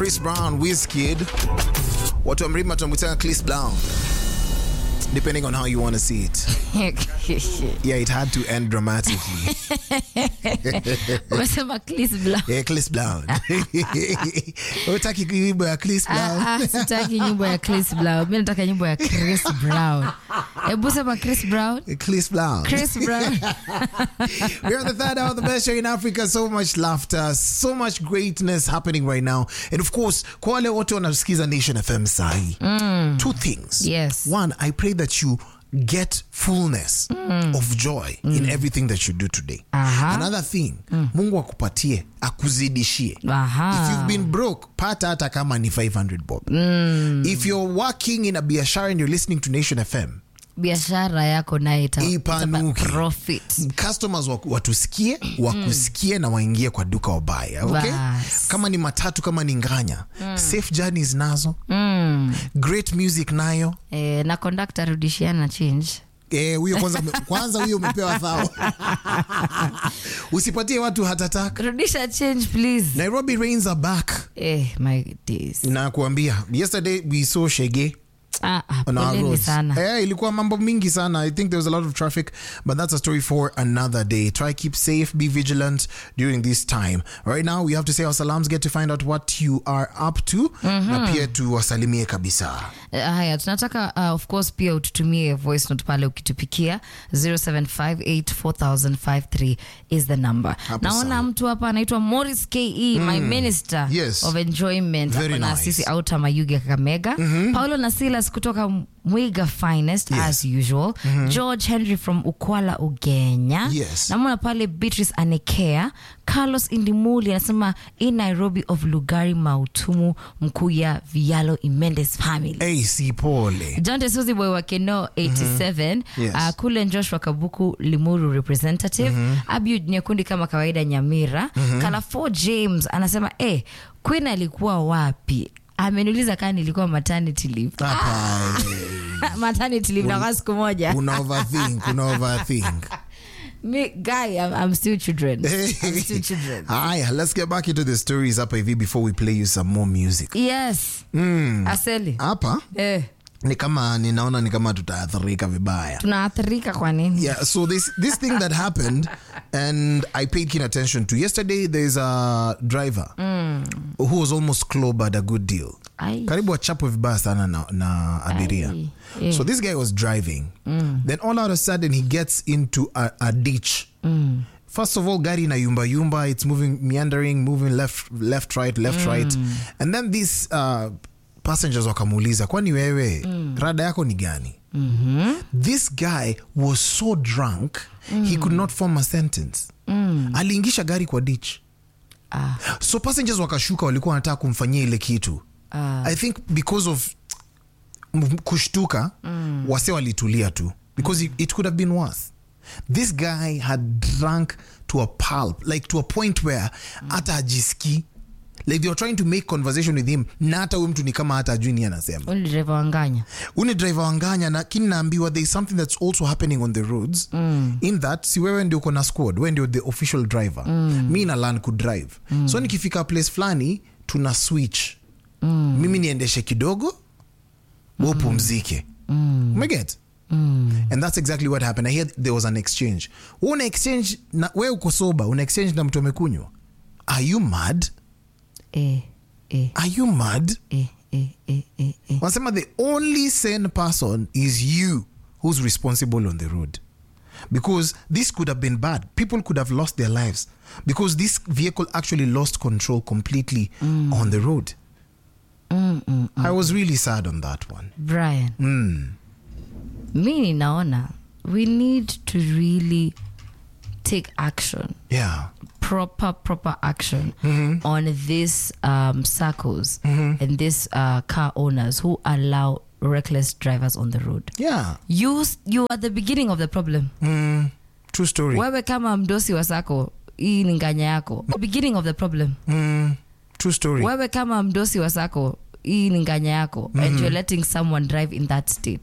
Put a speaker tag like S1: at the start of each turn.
S1: Chris Brown, Wizkid. Watu wa mlima tunamwitanga Chris Brown. Depending on how you want to see it. Yeah, it had to end dramatically.
S2: umesema Chris Brown.
S1: Yeah, Chris Brown. Utaki wimbo ya Chris Brown?
S2: Ah, ah, sitaki nyimbo ya Chris Brown. Mi nataka nyimbo ya Chris Brown. Hebu sema Chris Brown.
S1: Chris Brown.
S2: Chris Brown.
S1: We're at the third hour of the best show in Africa. So much laughter, so much greatness happening right now. And of course, kwa wale wote wanasikiza Nation FM sahi. Two things.
S2: Yes.
S1: One, I pray that you get fullness of joy in everything that you do today.
S2: Aha.
S1: Another thing, Mungu akupatie, akuzidishie.
S2: Aha.
S1: If you've been broke, pata hata kama ni 500 bob. If you're working in a biashara and you're listening to Nation FM,
S2: biashara yako naye ita-
S1: Ipanuke.
S2: itapa profit.
S1: customers wa- watusikie wakusikie na waingie kwa duka wabaya okay?
S2: Bas.
S1: kama ni matatu kama ni nganya safe journeys nazo
S2: Mm.
S1: great music nayo
S2: Eh, na conductor rudishiana change
S1: Eh, huyo kwanza kwanza huyo umepewa thao usipatie watu hatatak
S2: rudisha change please
S1: nairobi rains are back
S2: eh, my days
S1: na kuambia yesterday we saw shege
S2: ah, ah,
S1: on our
S2: poleni
S1: roads.
S2: sana
S1: Eh, ilikuwa mambo mingi sana i think there was a lot of traffic but that's a story for another day try keep safe be vigilant during this time right now we have to say our salams get to find out what you are up to na pia tuwasalimie kabisa
S2: Eh, haya tunataka uh, of course pia ututumie voice note pale ukitupikia 07584053 is the number
S1: Hapo
S2: naona
S1: sawa.
S2: mtu hapa anaitwa morris ke my minister
S1: Yes.
S2: of enjoyment
S1: Very
S2: Ako na
S1: nice.
S2: sisi auta mayuge kakamega paulo na silas kutoka mwiga finest
S1: Yes.
S2: as usual george henry from ukwala ugenya
S1: Yes.
S2: namona pale beatrice anekea carlos indimuli anasema in nairobi of lugari mautumu mkuya vialo imendes family
S1: hey, si pole
S2: John Tesuzi boy wa Keno 87
S1: Yes.
S2: uh, Kulen Joshua Kabuku Limuru representative Abiud Nyekundi kama kawaida Nyamira Kalafo James anasema eh, Queen alikuwa wapi? Ameniuliza kama nilikuwa maternity leave.
S1: Hapa,
S2: maternity leave na kwa siku moja.
S1: una overthink una overthink
S2: Me guy I'm, I'm still children. I'm still children.
S1: haya let's get back into the stories hapa hivi before we play you some more music
S2: Yes. Aseli.
S1: hapa
S2: Eh,
S1: ni kama ninaona ni kama tutaathirika vibaya
S2: tunaathirika kwa nini?
S1: Yeah, so this this thing that happened, and I paid keen attention to yesterday. There's a driver who was almost clobbered a good deal.
S2: Ai.
S1: Karibu achapwe vibaya sana na, na abiria.
S2: Ai, yeah.
S1: So this guy was driving. Then all out of a sudden he gets into a, a ditch. First of all, gari na yumba yumba. It's moving, meandering, moving left, left, right, left, right, and then these uh, passengers wakamuuliza, kwani wewe rada yako ni gani? this guy was so drunk he could not form a sentence aliingisha gari kwa ditch
S2: Ah.
S1: so passengers wakashuka walikuwa wanataka kumfanyia ile kitu
S2: Ah.
S1: i think because of m- kushtuka wase walitulia tu because it, it could have been worse this guy had drunk to a pulp like to a point where hata ajiski like they were trying to make conversation with him na hata huyu mtu ni kama hata ajui ni anasema
S2: Uli driver wanganya.
S1: uni driver wanganya lakini naambiwa there is something that's also happening on the roads in that si wewe ndio uko na squad wewe ndio the official driver mi na learn kudrive so nikifika place fulani tuna switch mimi niendeshe kidogo we upumzike umeget and that's exactly what happened i hear there was an exchange Wewe una exchange na we uko soba una exchange na mtu amekunywa are you mad
S2: Eh, eh,
S1: are you mad
S2: eh, eh, eh, eh, eh.
S1: wanasema the only sane person is you who's responsible on the road because this could have been bad people could have lost their lives because this vehicle actually lost control completely on the road
S2: Mm, mm.
S1: i was really sad on that one
S2: Brian,
S1: mm.
S2: mi ninaona we need to really take action
S1: yeah
S2: proper proper action on these um, circles and these uh, car owners who allow reckless drivers on the road
S1: yeah
S2: you, you are the beginning of the problem
S1: mm. true story
S2: wewe kama mdosi wa sako hii ni nganya yako the beginning of the problem
S1: mm. true story
S2: wewe kama mdosi wa sako hii ni nganya yako and you're letting someone drive in that state